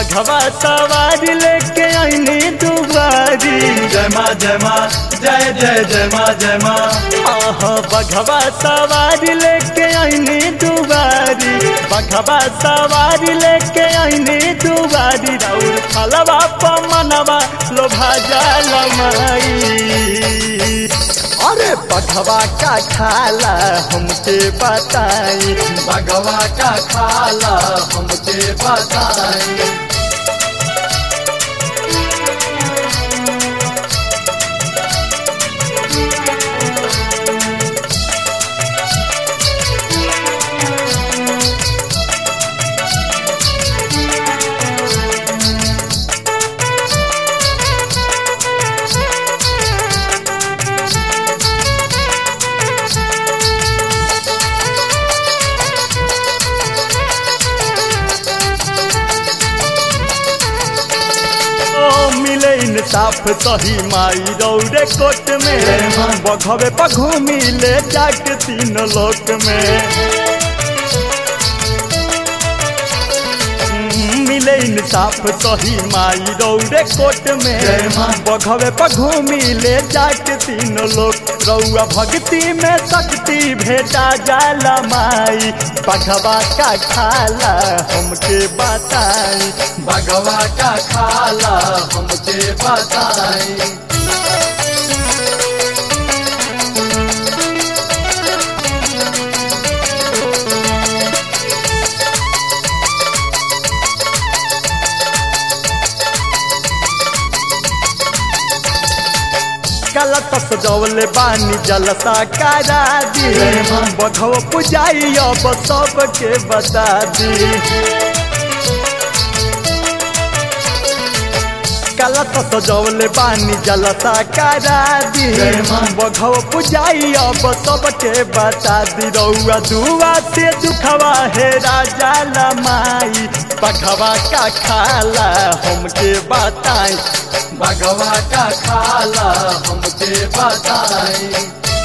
बघवा सवारी लेके आईनी दुबारी जय माँ जय माँ जय जय जय माँ जय माँ आह बघवा सवारी लेके आईनी दुबारी बघवा सवारी लेके आईनी दुबारी राउर फलवा पमनवा लोभा जाल माई अरे बघवा का खाला हमके बताई भगवा का खाला हमके बताई ओ मिले इंसाफ सही माई रौरे कोट में बघवे पघू मिले जाके तीन लोक में हम्म, मिले इंसाफ सही माई रौरे कोट में जय माँ। बघवे पघू मिले जाके तीन लोक रौआ भक्ति में शक्ति भेटा जाला माई बघवा का खाला हमके बताई भगवा का खाला हमके बताई गलत सजौले बानी जलसा करा दी जय माँ। बघव पुजाई अब सबके बता दी गलत सजौले बानी जलसा करा दी जय माँ। बघव पुजाई अब सबके बता दी रउआ दुआ से दुखवा है राजा लमाई बघवा का खाला हमके बताई भगवा का खाला हमके बताई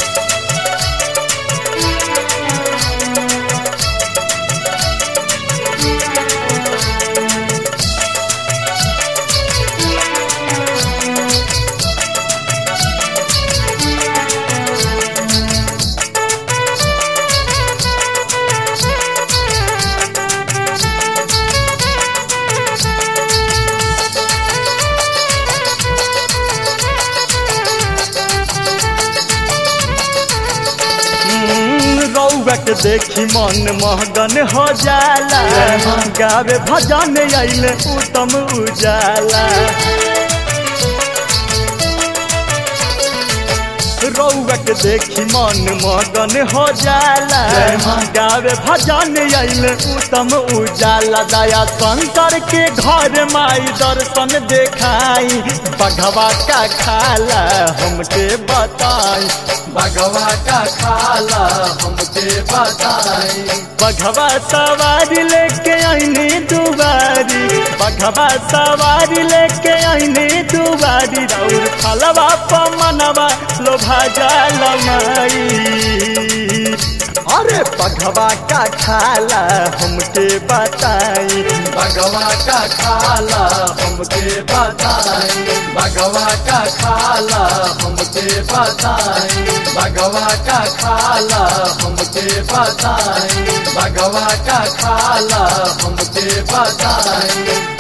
हम्म, रउआ के देखी मन महगन हो जाला जय माँ। गावे भजन अइले उत्तम उजाला रउआ के देखी मन मगन हो जाला जय माँ। गावे भजन अइले उत्तम उजाला दया शंकर के घर माई दर्शन देखाई बघवा का खाला हमके बताई भगवा का खाला हमके बताई बघवा सवारी लेके आईनी दुबारी बघवा सवारी लेके आईनी दुबारी राउर फलवा पमनवा लोभा जाल माई अरे बघवा का खाला हमके बताई भगवा का खाला हमके बताई भगवा का खाला हमके बताई भगवा का खाला हमके बताई भगवा का खाला हमके बताई